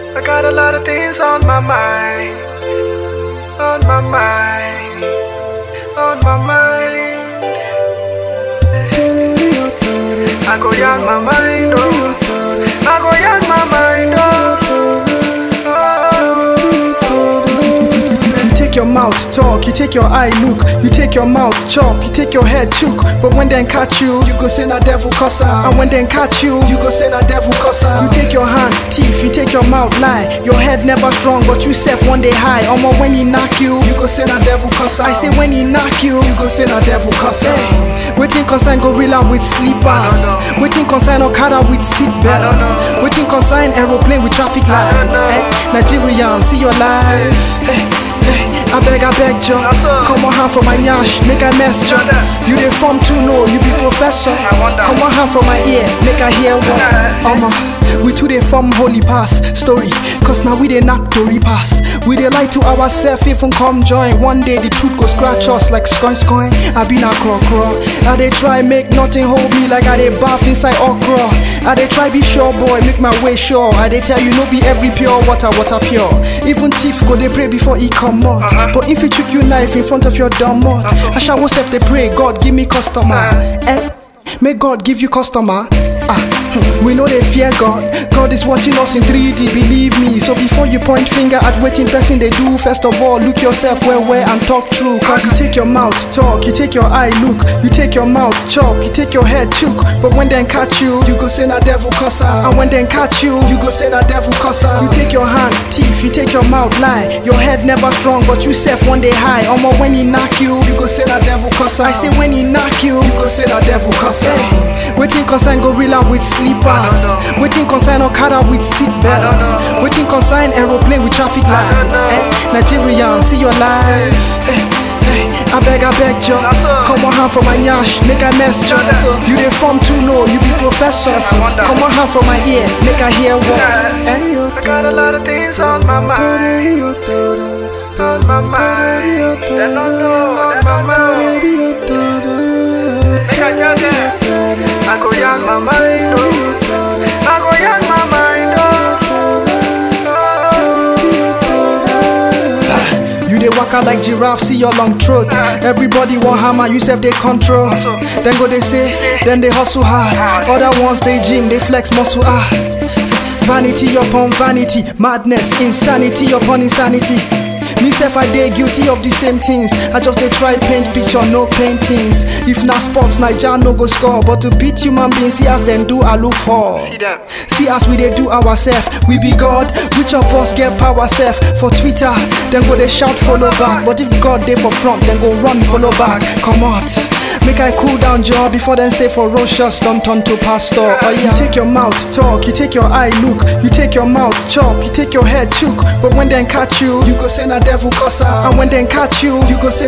I got a lot of things on my mind. On my mind. On my mind. I go yarn my mind, oh. I go yarn my mind, oh. You take your mouth talk, you take your eye look, you take your mouth chop, you take your head chook. But when them catch you, you go say na devil cuss am. And when them catch you, you go say na devil cuss am. You take your hand teeth, you take your mouth lie. Your head never strong, but you self one day high. Omo when he knock you, you go say na devil cuss am. I say when he knock you, you go say na devil cuss am. Hey, waiting concern gorilla with sleepers. Waiting concern Okada with seat belts. Waiting concern aeroplane with traffic lights. Eh, Nigerian, see your life. Eh, eh, I beg, I beg, Joe. Come on, hand for my nyash, make I mess, Joe. You dey form too no, you be professor. Come on, hand for my ear, make I hear what. Omo, we too dey form holy pass story, cause now we dey knock Tory pass. We dey lie to ourselves, even come join. One day the truth go scratch us like scoin scoin. I been a crow crow. I dey try make nothing hold me like I dey bath inside okra. I dey try be sure boy, make my way sure. I dey tell you no be every pure water, water pure. Even thief go dey pray before he come out. But if he chook you knife in front of your dumb mouth, I shall self dey pray, God give me customer. Eh? May God give you customer. Ah, hmm, we know they fear God. God is watching us in 3D, believe me. So before you point finger at waiting person they do, first of all, look yourself where where and talk true. Cause you take your mouth talk, you take your eye look, you take your mouth chop, you take your head chook. But when they catch you, you go say na devil cuss am. And when they catch you, you go say na devil cuss am. You take your hand teeth, you take your mouth lie. Your head never strong, but you self one day high. Omo when he knock you, you go say na devil cuss am. I say when he knock you, you go say na devil cuss am. Waiting concern gorilla with sleepers. Waiting concern Okada with seat belts. Waiting concern aeroplane with traffic lights. Eh, Nigerian, see your life. Eh, eh, I beg, I beg, Joe. Come on, hand for my nyash, make I mess, Joe. You dey form too no, you be professor. Come on, hand for my ear, make I hear what. Eh, I got a lot of things on my mind. On my mind. They don't know, they don't know. Make I tell them. I go yarn my mind, oh. I go yarn my mind, oh. You dey waka like giraffe, see your long throat. Everybody want hammer, you self they control. Then go they say, then they hustle hard. Other ones they gym, they flex muscle ah. Vanity upon vanity, madness, insanity upon insanity. Me self I dey guilty of the same things. I just dey try paint picture, no paintings. If na sports, Naija no go score, but to beat human beings, see as them do, I look for. See them. See as we dey do ourselves, we be God. Which of us get power self? For Twitter, then go they shout follow back. But if God dey for front, then go run follow back. Come out. Make I cool down jaw before then say ferocious don't turn to pastor. Oh yeah. You take your mouth talk, you take your eye look, you take your mouth chop, you take your head chook. But when they catch you, you go say na devil cuss am. And when they catch you, you go say